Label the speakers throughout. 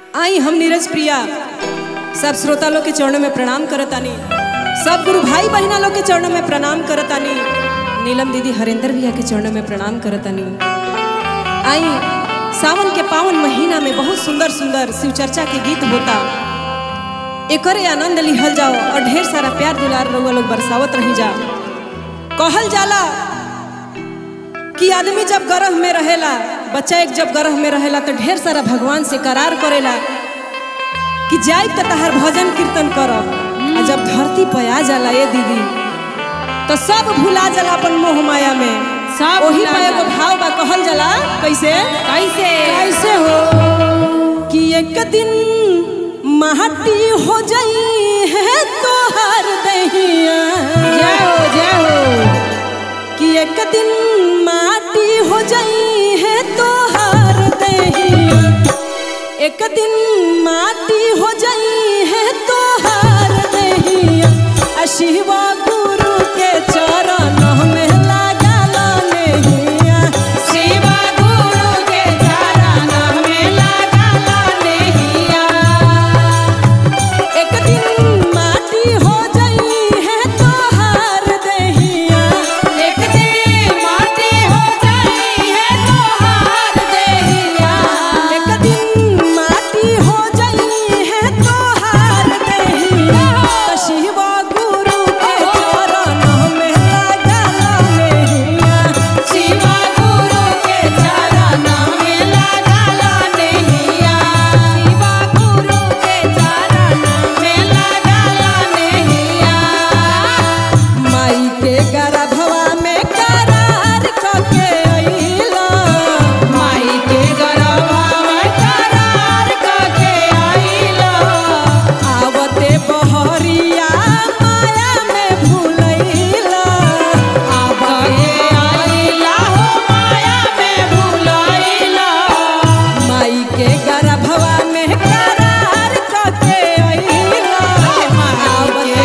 Speaker 1: आई हम नीरज प्रिया सब श्रोता लोग के चरणों में प्रणाम करतानी सब गुरु भाई बहना लोग के चरणों में प्रणाम करतानी नीलम दीदी हरेंद्र भैया के चरणों में प्रणाम करतानी आई सावन के पावन महीना में बहुत सुंदर सुंदर शिव चर्चा के गीत होता एकरे आनंद लिहल जाओ और ढेर सारा प्यार दुलार रउआ लोग बरसावत रही जा कहल जाला कि आदमी जब गर्भ में रहेला बच्चा एक जब गर्भ में रहेला तो ढेर सारा भगवान से करार करेला कि जाए तो तहार भजन कीर्तन करब आ जब धरती पर आ जाला ये दीदी तो सब भुला जाला अपन मोह माया में
Speaker 2: सब
Speaker 1: ओही
Speaker 2: भुला
Speaker 1: पे एगो
Speaker 2: जाला।
Speaker 1: भाव बा कहल जाला कैसे
Speaker 2: कैसे
Speaker 1: कैसे हो कि एक दिन माटी हो जाई है तोहार दहिया
Speaker 2: जय हो जय हो
Speaker 1: कि एक दिन माटी हो जाई है तोहार दहिया एक दिन माटी हो जाई है तोहार दहिया आ शिवा गुरु के चरण में लागला नहिया
Speaker 2: शिवा गुरु के चरण में लागला नहिया
Speaker 1: एक दिन माटी हो जाई है तोहार दहिया
Speaker 2: एक दिन माटी हो जाई है तोहार देहिया
Speaker 1: एक दिन माटी हो जाई है तोहार दहिया तो शिवा गुरु के चरण में लागला नहिया
Speaker 2: शिवा गुरु के चरण में लागला नहिया शिवा गुरु के चरण में लागला नहिया
Speaker 1: माई के गर्भवा में करार कके अइला
Speaker 2: माई के गरबा करार कके आइला
Speaker 1: आवते बहरिया माया में भुलैला
Speaker 2: आबे आइला हो माया में भुलाइला
Speaker 1: माई के गर्भवा में करार कके अइला
Speaker 2: आवते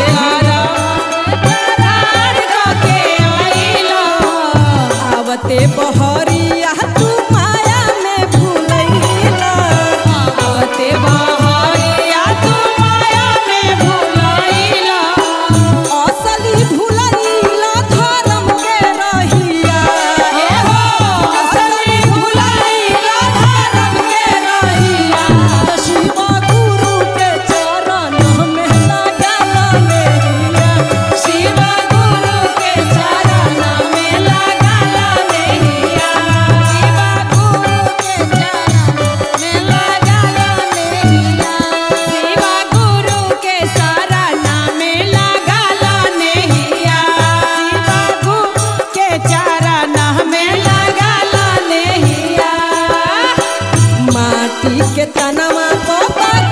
Speaker 2: करार कके आइला
Speaker 1: आवते बहरिया तू माया में भुलैला
Speaker 2: आवते बहरिया तू माया में भुलाइला
Speaker 1: असली भुलैला धर्म के रहिया
Speaker 2: हे हो असली भुलाइला धर्म के रहिया
Speaker 1: तो शिवा गुरु के चरण में लागला मेरिया
Speaker 2: शिवा गुरु के चरण में लागला नहिया शिवा गुरु के चरण में लागला नहिया शिवा गुरु के शरण में लागला नहिया शिवा गुरु के चरण में लागला नहिया
Speaker 1: माटी के तनवा को